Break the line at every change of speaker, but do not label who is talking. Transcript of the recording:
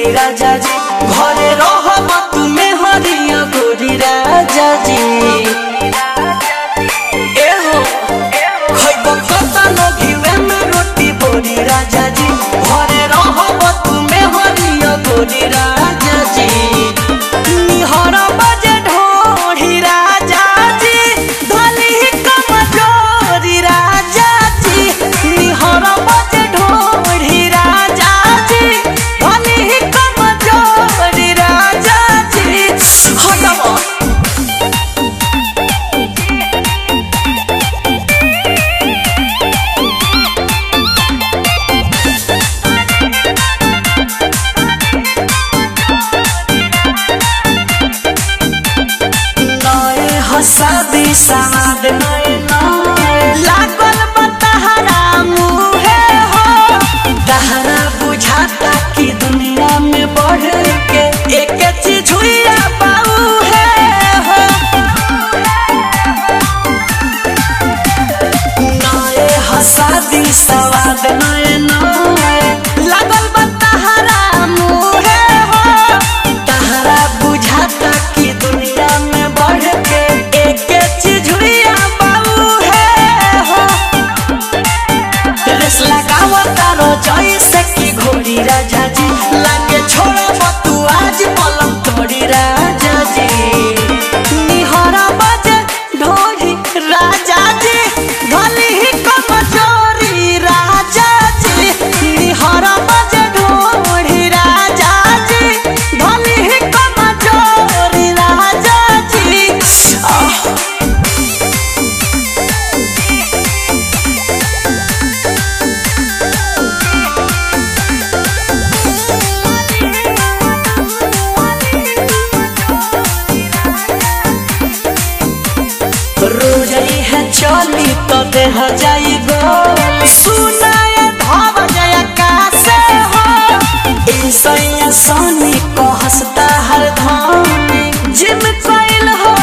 गोरी राजा जी घरे रहब तुमे हरिया गोरी राजा जी एहो खइब कतनो घिवे में रोटी बोरी राजा जी घरे रहब तुमे हरिया गोरी राजा जी निहर बजे ढोढ़ी राजा जी धली कमजोरी राजा जी निहर बजे ढोढ़ी राजा जी धली कमजोरी राजा जी हटबो नए हसादी साद नए नए लागल बतहरा मुहे हो दहरा बुझाता कि दुनिया में बढ़ के एक चीज हुआ बाऊ है हो नए हसादी सवाद नए नए लागल बतहरा मुहे हो तहरा बुझाता कि दुनिया में बढ़ के एक चीज हुआ बाऊ है हो रेस लगावता रो जैसे कि घोड़ी राजा जी लागे छोड़ब तू आज पलंग तोड़ी राजा जी निहरा बजे ढोरी राजा जी धली ही कमजोरी राजा जी निहरा बजे ढोरी राजा जी धली ही कमजोरी राजा जी आह रोज है चली तो देह जाई गोल सुनाए धाव जय कासे हो ईसैया सोनी को हंसता हर धानी जिम कोइल हो